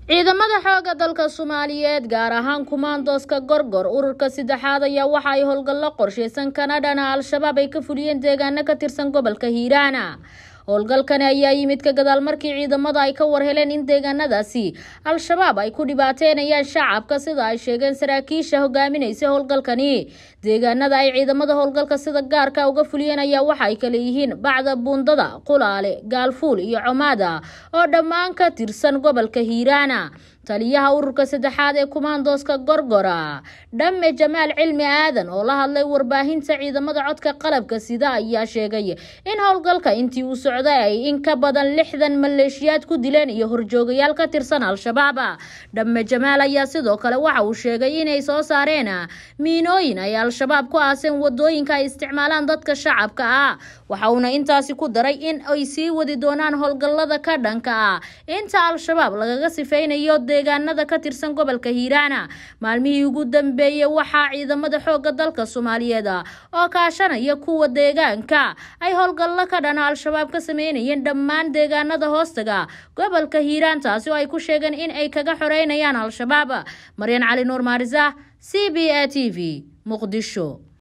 ciidamada xooga dalka soomaaliyeed gaar ahaan kumaandooska gorgor ururka saddexaad ayaa waxa ay howlgallo qorsheysan kanadhana al-shabaab ay ka fuliyeen deegaano ka tirsan gobolka hiiraana howlgalkani ayaa yimid ka gadaal markii ciidamada ay ka warheleen in deegaanadaasi al-shabaab ay ku dhibaateynayaan shacabka sida ay sheegeen saraakiisha hogaaminaysa howlgalkani deegaanada ay ciidamada howlgalka sida gaarka uga fuliyeen ayaa waxa ay kale yihiin bacda buundada qulaale gaalfuul iyo comaada oo dhammaan ka tirsan gobolka hiiraana taliyaha ururka saddexaad ee kumaandooska gorgora dhamme jamaal cilmi aadan oo la hadlay warbaahinta ciidamada codka qalabka sida ayaa sheegay in howlgalka intii uu socday ay in ka badan lixdan maleeshiyaad ku dileen iyo horjoogayaal ka tirsan al-shabaab dhamme jamaal ayaa sidoo kale waxa uu sheegay inay soo saareen miinooyin ay al-shabaab ku aaseen wadooyinka ay isticmaalaan dadka shacabka ah waxa uuna intaasi ku daray in ay sii wadi doonaan howlgallada ka dhanka ah inta al-shabaab lagaga sifeynayo deegaanada ka tirsan gobolka hiiraana maalmihii ugu dambeeyey waxaa ciidamada xooga dalka soomaaliyeed oo kaashanaya kuwa deegaanka ay howlgallo ka dhana al-shabaab ka sameynayeen dhammaan deegaanada hoostaga gobolka hiiraan taasi oo ay ku sheegeen in ay kaga xoreynayaan al-shabaab maryan cali nuur maarisa c b a t v muqdisho